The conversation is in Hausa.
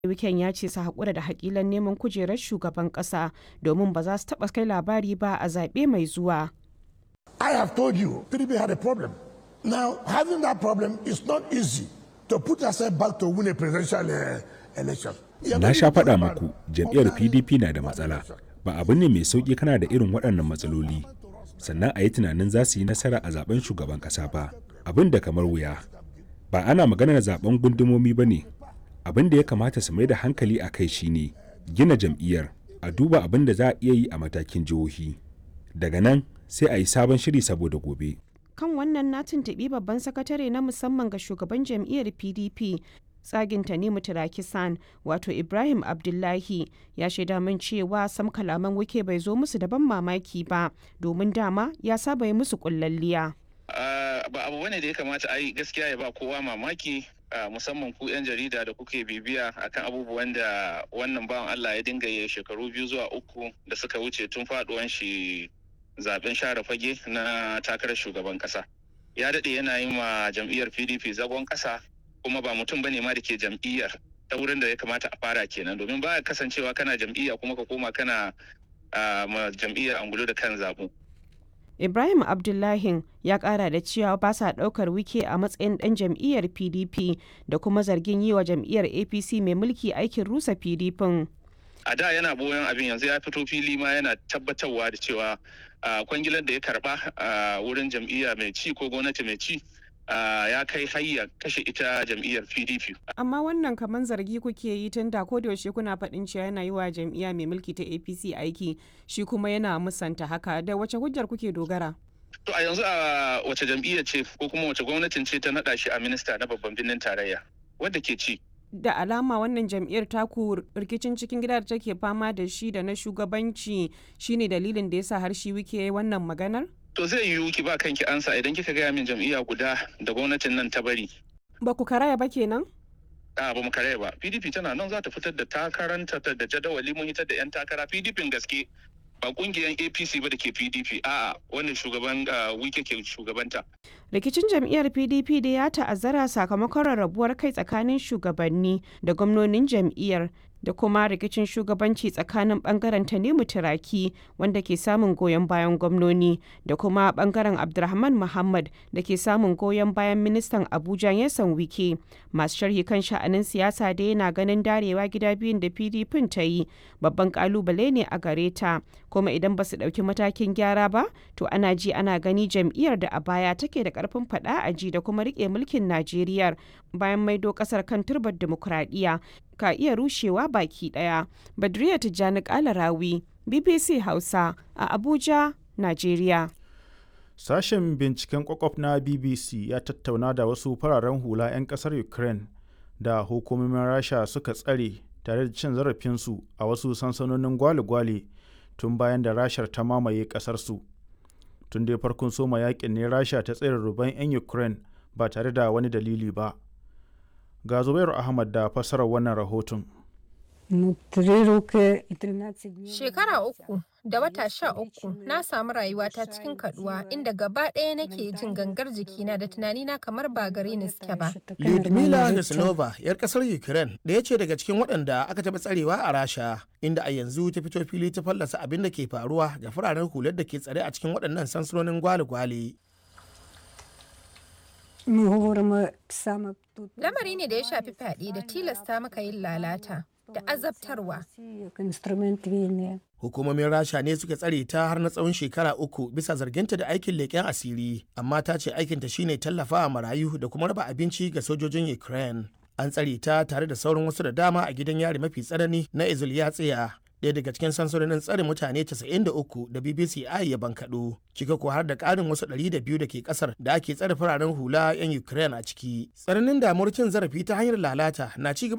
Wiken ya ce su haƙura da haƙilan neman kujerar shugaban ƙasa domin ba za su taɓa kai labari ba a zaɓe mai zuwa. I have told you, PDP had a problem. Now, having that problem is not easy to put yourself back to win a presidential uh, election. Na sha faɗa muku jam'iyyar PDP na da matsala. Ba abu ne mai sauƙi kana da irin waɗannan matsaloli. Sannan a yi tunanin za su yi nasara a zaben shugaban ƙasa ba. Abin da kamar wuya. Ba ana maganar zaben gundumomi ba ne. Abin da ya kamata su mai da hankali a kai shine gina jam'iyyar a duba abin da za a iya yi a matakin jihohi. Daga nan sai a yi sabon shiri saboda gobe. Kan wannan na tuntuɓi babban sakatare na musamman ga shugaban jam'iyyar PDP tsagin Tanimu Tirakisan wato Ibrahim Abdullahi ya shaida min cewa sam kalaman wike bai zo musu da ban mamaki ba domin dama ya saba yi musu kullalliya. ba abu bane da ya kamata a yi gaskiya ya ba kowa mamaki musamman ku 'yan jarida da kuke bibiya akan abubuwan da wannan bawan Allah ya dinga yi shekaru biyu zuwa uku da suka wuce tun faduwan shi zaben share fage na takarar shugaban kasa ya daɗe yana yi ma jam'iyyar pdp zagon kasa kuma ba mutum bane ma da ke jam'iyyar ta wurin da ya kamata a fara kenan domin ba kasancewa kana jam'iyya kuma ka koma kana ma jam'iyyar angulo da kan zaɓu Ibrahim Abdullahi ya kara da cewa ba sa daukar wike a matsayin dan jam'iyyar PDP da kuma zargin yi wa jam'iyyar APC mai mulki aikin rusa PDP. A da yana boyon abin yanzu ya fito fili ma yana tabbatarwa da cewa kwangilar da ya karba a wurin jam'iyya mai ci ko gwamnati mai ci ya kai hayya kashe ita jam'iyyar pdp amma wannan kamar zargi kuke yi tun da yaushe kuna faɗin cewa yana yi wa jam'iyya mai mulki ta apc aiki shi kuma yana musanta haka da wace hujjar kuke dogara to a yanzu a wace jam'iyya ce ko kuma wace gwamnatin ce ta naɗa shi a minista na babban birnin tarayya wadda ke ci da alama wannan jam'iyyar taku rikicin cikin gida da take fama da shi da na shugabanci shine dalilin da yasa har shi wike wannan maganar To zai yiwu ki ba kanki ansa idan kika gaya min jam'iyya guda da gwamnatin nan ta bari. Ba ku karaya ba kenan? A ba mu karaya ba. PDP tana nan za ta fitar da takaranta da jadawali mun hitar da 'yan takara PDP gaske ba kungiyar APC ba da ke PDP a'a wannan shugaban wike ke shugabanta. Rikicin jam'iyyar PDP da ya ta'azzara sakamakon rarrabuwar kai tsakanin shugabanni da gwamnonin jam'iyyar da kuma rikicin shugabanci tsakanin bangaren Tanimu Turaki wanda ke samun goyon bayan gwamnoni da kuma bangaren Abdulrahman Muhammad da ke samun goyon bayan ministan Abuja Yasan Wike. Masu sharhi kan sha'anin siyasa da yana ganin darewa gida biyun da PDP ta yi babban kalubale ne a gare ta kuma idan ba su ɗauki matakin gyara ba to ana ji ana gani jam'iyyar da a baya take da karfin faɗa a ji da kuma riƙe mulkin Najeriya bayan maido ƙasar kan turbar dimokuraɗiyya ka iya rushewa baki daya. Badriya Tijjani Kalarawi, BBC Hausa a Abuja, Najeriya. Sashen binciken kwakwaf na BBC ya tattauna da wasu fararen hula 'yan kasar Ukraine da hukumomin Rasha suka tsare tare da cin zarafinsu a wasu sansanonin gwale-gwale tun bayan da Rashar ta mamaye kasarsu. Tun dai farkon soma yakin ne Rasha ta tsere ruban 'yan Ukraine ba tare da wani dalili ba. ga zubairu ahmad da fassarar wannan rahoton shekara uku da wata sha uku na samu rayuwata cikin kaduwa inda gaba ɗaya nake jin gangar jikina da tunanina kamar ba gare ni suke ba Lyudmila Neslova, 'yar kasar Ukraine, da ya ce daga cikin waɗanda aka taɓa tsarewa a Rasha, inda a yanzu ta fito fili ta fallasa abin da ke faruwa da fararen hular da ke tsare a cikin waɗannan sansanonin gwale-gwale. Lamari ne da ya shafi fyaɗe da tilasta maka yin lalata da azabtarwa. Hukumomin Rasha ne suka tsare ta har na tsawon shekara uku bisa zarginta da aikin leƙen asiri, amma ta ce aikinta shine tallafawa marayu da kuma raba abinci ga sojojin Ukraine. An tsare ta tare da sauran wasu da dama a gidan yari mafi tsanani na Izulyatsiya. ɗaya daga cikin sansanonin tsare mutane 93 da BBC I ya bankaɗo, cika ko har da ƙarin wasu 200 da ke ƙasar da ake tsare fararen hula 'yan Ukraine a ciki. Tsananin damuwar cin zarafi ta hanyar lalata na ci gaba